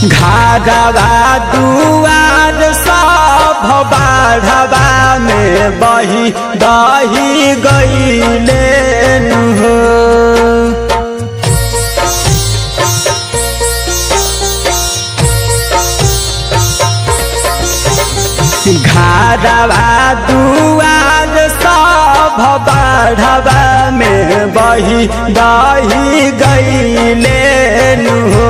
घाघवा दुआर सब बाढ़वा में बही दही गईले हो घाड़वा दुआर सब बाढ़वा में बही दही गईले हो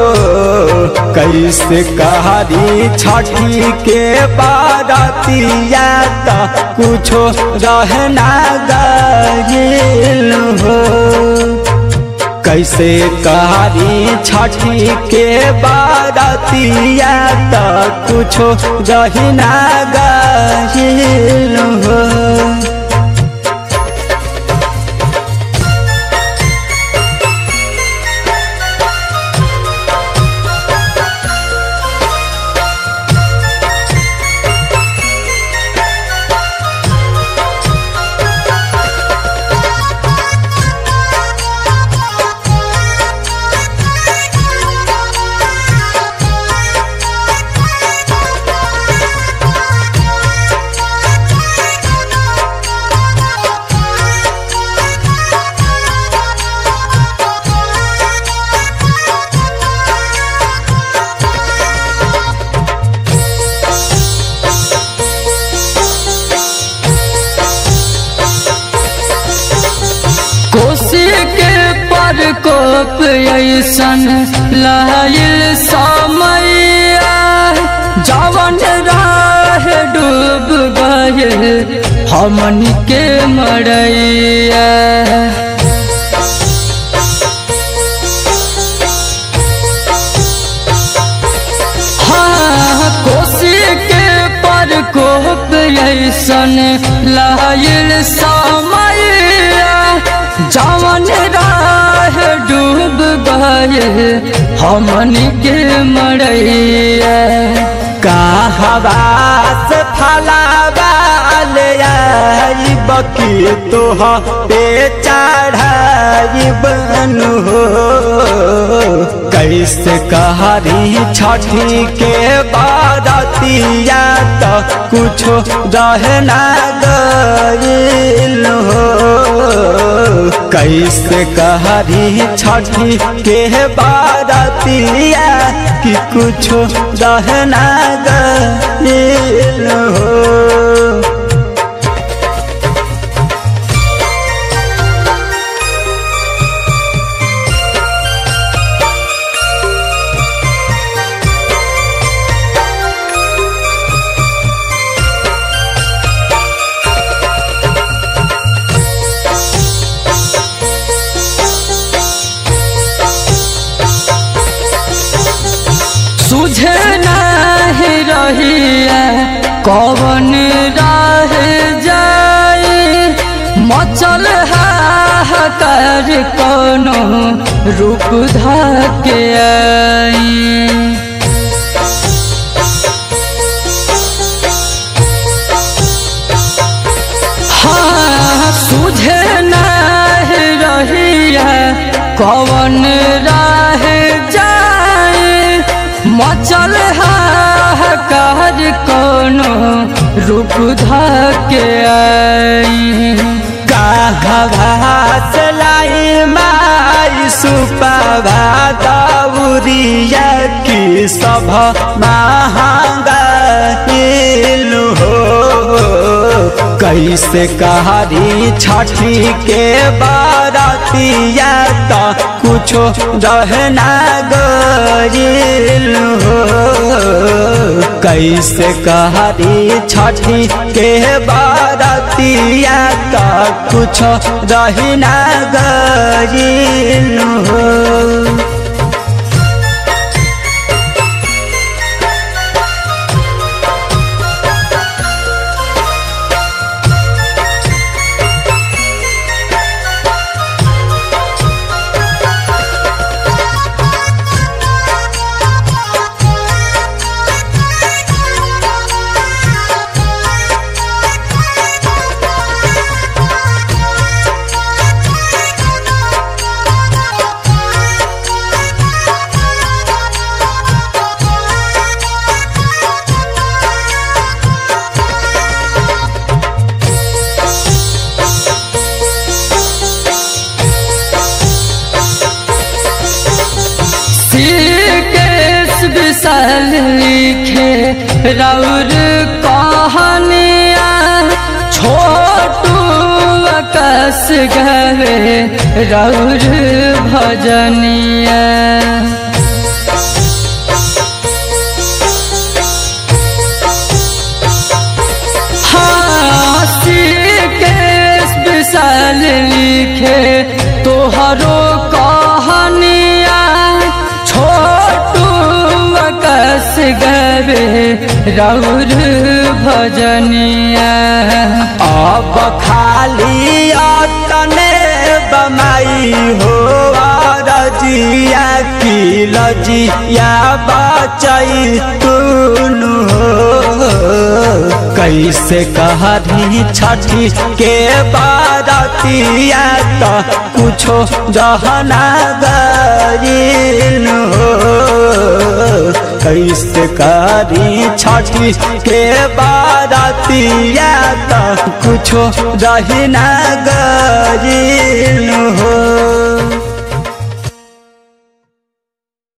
कैसे कहरी छठी के बारतिया त कुछो रहना गईल हो कैसे कहरी छठी के बारतिया त कुछो रहिना गईल हो कोसी के प्रकोप ऐसन लाइल समैया जवन राह डूब गए हमन के मरैया हाँ कोसी के प्रकोप ऐसन लाइल समैया जवन राह डूब गए हमन के मरैया कहवा से फलावाल आई बकी तोह पे चढ़ाई बनु हो कैसे कहरी छठी के बारतिया त कुछो रहना गईल हो कैसे कहरी छठी के बारतिया कि कुछो रहना गईल हो सुझे नहीं रहिया कवन राह जाए मचल हाहाकार कोनो रूप धके आई हाँ सुझे नहीं रहिया कवन राह जाए मचल हाहाकार कोनो रूप धके आई कहवा से लाई माई सुपवा दौरिया की सभ महंगा हो कैसे कहरी छठी के बारतिया त कुछो रहना गईल हो कैसे कहरी छठी के बारतिया त कुछो रहना गईल हो विशाल लिखे राउर कहानिया छोटू आकाश गवे राउर भजनिया हासी केस विशाल लिखे तोहरो कहानिया छोटू आकाश गवे राउर भजनिया अब खाली तने बमाई हो रजिया की लजिया बचई तुनु हो कैसे कहरी छठी के बारतिया तो कुछो जहना गरीन हो कैसे करी छठी के बारतिया तो कुछो रही ना गरीन हो